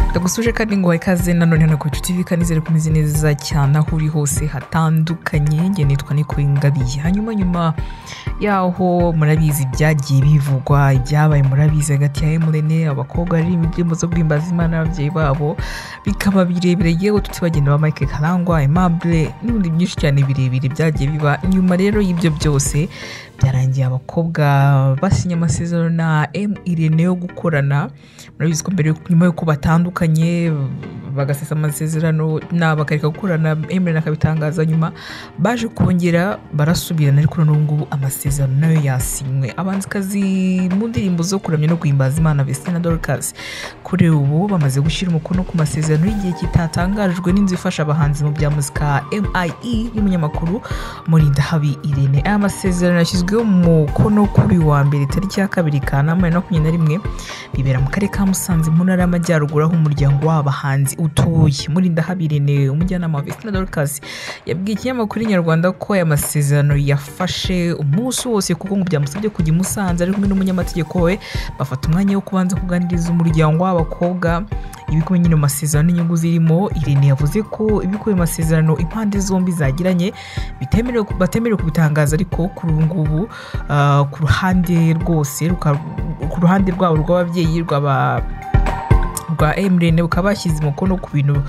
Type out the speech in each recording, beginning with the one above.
ndagusuje kandi ngo wawe ikaze nanone ntabwo tutivika nizere ko umeze neza cyane aho uri hose hatandukanye njye nitwa niko ingabiye hanyuma nyuma yaho murabizi ibyagiye bivugwa ibyabaye murabizi hagati ya emurene abakobwa ari indirimbo zo guhimbaza imana n'ababyeyi babo bikaba birebire yewe tutibagenda ba mike karangwa aimable n'ibindi byinshi cyane birebire byagiye biba nyuma rero y'ibyo byose byarangiye abakobwa basinya amasezerano na irene yo gukorana murabizi ko mbere nyuma y'uko batandukanye bagasesa amasezerano bakareka gukorana emerana akabitangaza nyuma baje kongera barasubirana ariko n'ubu ngubu amasezerano nayo yasinywe abanzikazi mu ndirimbo zo kuramya no guhimbaza imana vestina dorcas kuri ubu bamaze gushyira umukono ku masezerano y'igihe kitatangajwe n'inzu ifasha abahanzi mu bya muzika mie y'umunyamakuru murindahabi irene aya masezerano yashyizweho umukono kuri wa mbere tariki ya kabiri kanama ya makumyabiri na rimwe bibera mu karere ka musanze mu ntara y'amajyaruguru aho umuryango w'abahanzi utuye murinda habirene umujyanama wa vestina dorcas yabwiye ikinyamakuru inyarwanda ko aya masezerano yafashe umunsi wose kuko ngo byamusabye kujya i musanze ari kumwe n'umunyamategeko we bafata umwanya wo kubanza kuganiriza umuryango w'abakobwa ibikubiye nyine mu masezerano n'inyungu zirimo irene yavuze ko ibikubiye mu masezerano impande zombi zagiranye batemerewe kubitangaza ariko kuri ubu ngubu ku ruhande rwose ku ruhande rwabo rw'ababyeyi rw'aba rwa emurene bukaba bashyize umukono ku bintu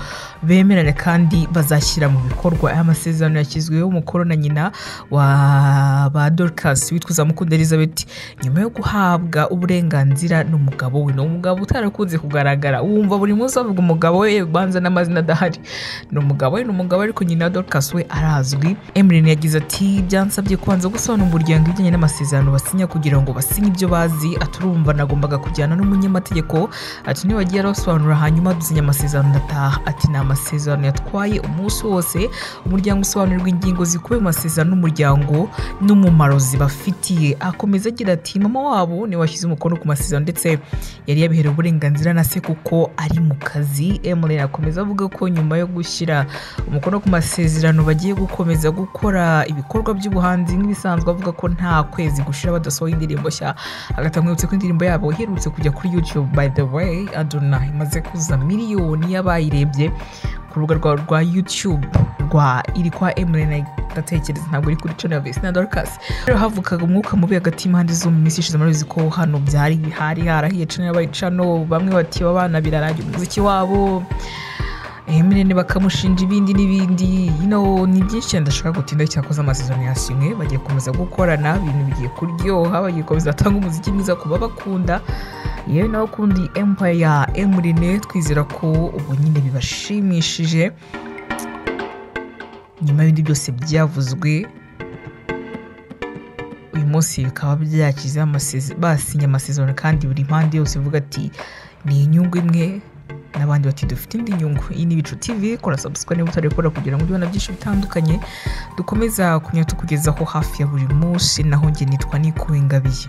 bemeranya kandi bazashyira mu bikorwa aya masezerano yashyizweho umukono na nyina wa ba dorcas witwa uzamukunda elizabeth nyuma yo guhabwa uburenganzira n'umugabo we ni umugabo utarakunze kugaragara wumva buri munsi bavuga umugabo we ubanza n'amazina adahari ni umugabo we ni umugabo ariko nyina dorcas we arazwi emurene yagize ati byansabye kubanza gusobanura umuryango ibijyanye n'amasezerano basinya kugira ngo basinye ibyo bazi aturumva nagombaga kujyana n'umunyamategeko ati nibagiye araso asobanura hanyuma dusinya amasezerano ndataha ati ni amasezerano yatwaye umunsi wose umuryango usobanurirwa ingingo zikubiye mu masezerano n'umuryango n'umumaro zibafitiye akomeza agira ati mama wabo niwe washyize umukono ku masezerano ndetse yari yabiherewe uburenganzira na se kuko ari mu kazi emurene akomeza avuga ko nyuma yo gushyira umukono ku masezerano bagiye gukomeza gukora ibikorwa by'ubuhanzi nk'ibisanzwe avuga ko nta kwezi gushira badasohoye indirimbo nshya agata mwibutse ko indirimbo yabo iherutse kujya kuri youtube by the way adona imaze kuza miliyoni y'abayirebye ku rubuga rwawe rwa youtube rwa iri kwa emurene ndatekereza ntabwo iri kuri cumi na vesina dorcas rero havukaga umwuka mubi hagati y'impande zo mu minsi ishize murabizi ko hano byari bihari harahiye cumi n'abaye cano bamwe bati abana birarage umuziki wabo emirene bakamushinja ibindi n'ibindi yino ni byinshi cyane ndashaka gutinda cyakoze amasezerano yashimwe bagiye gukomeza gukorana ibintu bigiye kuryoha bagiye gukomeza atanga umuziki mwiza ku babakunda yewe nawe ukundi empire ya emurene twizera ko ubu nyine bibashimishije nyuma y'ibindi byose byavuzwe uyu munsi bikaba byakize basinya amasezerano kandi buri mpande yose ivuga ati ni inyungu imwe n'abandi bati dufite indi nyungu iyi ni ibicu tv kora sabusikwa niba utarekora kugira ngo ujye ubona byinshi bitandukanye dukomeza kunyura tukugezaho hafi ya buri munsi naho njye nitwa nikuwe ngabiye